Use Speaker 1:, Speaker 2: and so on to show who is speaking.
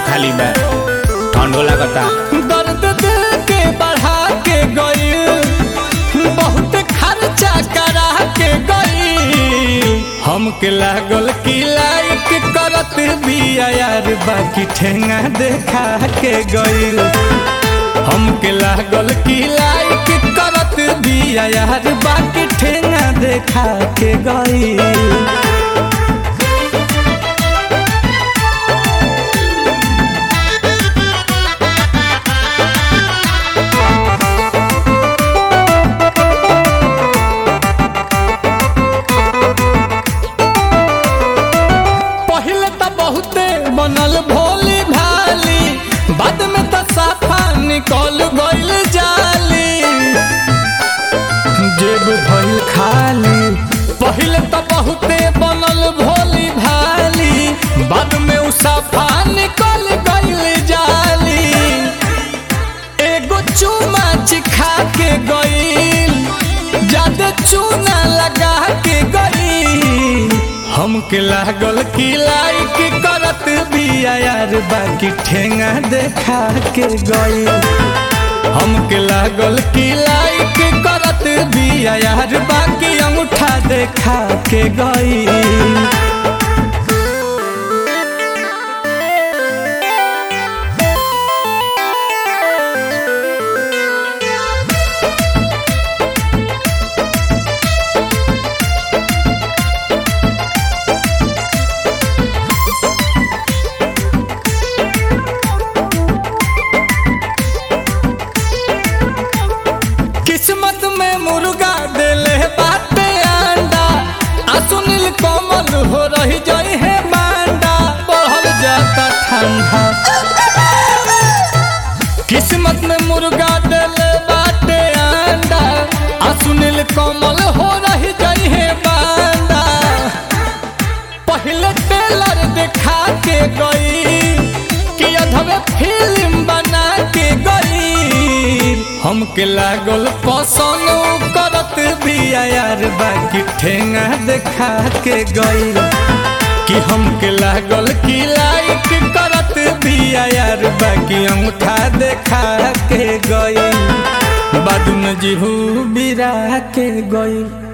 Speaker 1: खाली बा ठंडो लागता
Speaker 2: दर्द दिल के बढ़ा के गई बहुत खर्चा करा के गई हमके लागल की लाइक करत बिया यार बाकी ठेंगा देखा के गई हमके लागल की लाइक करत बिया यार बाकी ठेंगा देखा के गई पहले तो बहुते बनल भोली भाली बाद में तो साफा निकल गइल जाली जेब भइल खाली पहले तो बहुते बनल भोली भाली बाद में उ साफा निकल गइल जाली एगो चुमा चिखा के गइल ज्यादा चूना लगा के गइल हमके लागल की लाइक करत बिया यार बाकी ठेंगा देखा के गइल हमके लागल की लाइक करत बिया यार बाकी अंगूठा देखा के गइल किस्मत में मुर्गा देले बाटे अंडा आ सुनील कोमल हो रही जई है बांडा बढ़ल जाता ठंडा किस्मत में मुर्गा देले बाटे अंडा आ सुनील कोमल हो रही जई है बांडा पहले टेलर दिखा के गई कि अधवे फिल्म बना के गई हमके लागल पसंद उ करत बिया यार बाकी ठेंगा देखा के गई कि हमके लागल कि लाइक करत बिया यार बाकी अंगूठा देखा के गई बाद में जीहू बिरा के गई